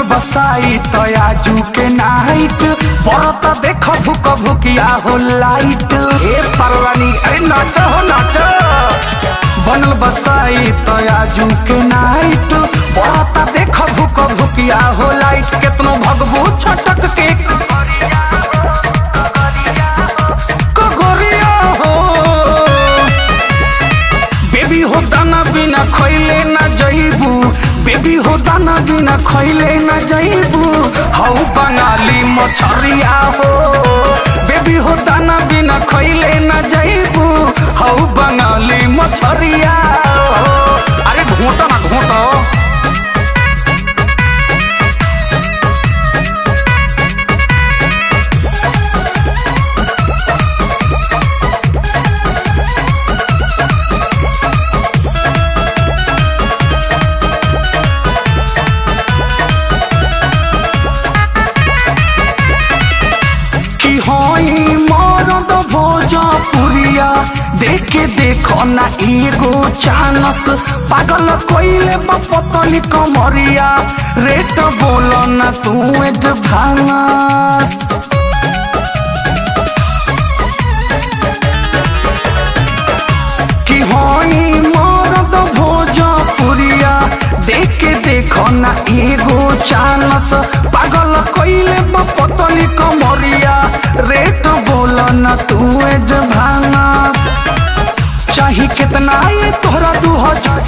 बसाई तयाजू के नाइट बरत देख भुक भुकिया हो लाइट ए परवानी अरे नाच हो नाच बनल बसाई तयाजू के नाइट बरत देख भुक भुकिया हो लाइट केतनो भगबू छटक के कगोरिया हो बेबी हो दाना बिना खैले ना जइबू बेबी हो दाना बिना खैले ना जइबू हौ बंगाली मछरिया हो बेबी हो दाना बिना खैले ना जइबू हौ बंगाली मछरिया हो अरे घोटा ना घोटा कि हई मरद भोजपुरिया देखे देखो ना एगो चानस पागल कोइले पतली कमरिया रेट बोल ना तू एडवांस कि हई मरद भोजपुरिया देखे देखो ना एगो चानस पागल कोइले पतली कमरिया रेट बोल ना तू एडवांस चाही कितना ये तोहरा दू हजार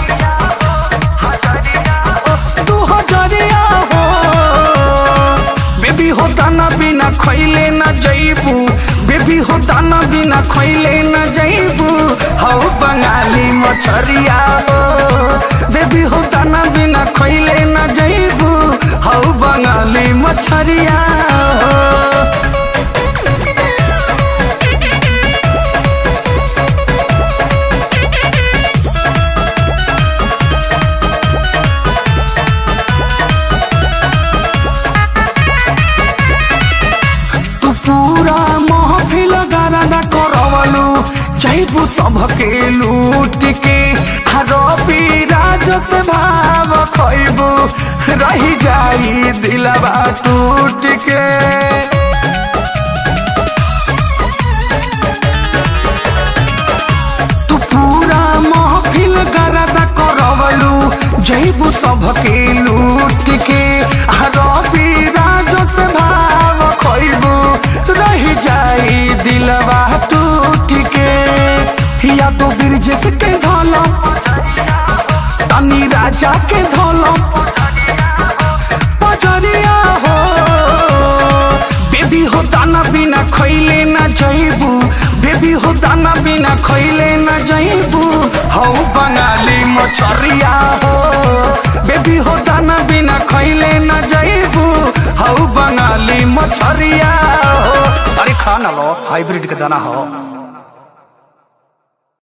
दू हजारिया हो बेबी हो दाना बिना खैले ना जइबू बेबी हो दाना बिना खैले ना जइबू हौ बंगाली मछरिया हो बेबी हो दाना बिना खैले ना जइबू हौ बंगाली मछरिया हो तू पूरा महफिल गाना करवलू जैबू सबके लूट के रवि राज से भाव खैबू रही जाई दिलवा टूट के तू पूरा महफिल गरदा करवलू जैबू सबके लूट के रवि राज से भाव खैबू रही जाई दिलवा टूट के या तो ब्रिजेश के धोलो तनी राजा के धोलो पजरिया हो बेबी हो दाना बिना खैले ना जइबू बेबी हो दाना बिना खैले ना जइबू हौ बंगाली मछरिया हो बेबी हो दाना बिना खैले ना जइबू हौ बंगाली मछरिया हो अरे खा ना लो हाइब्रिड के दाना हो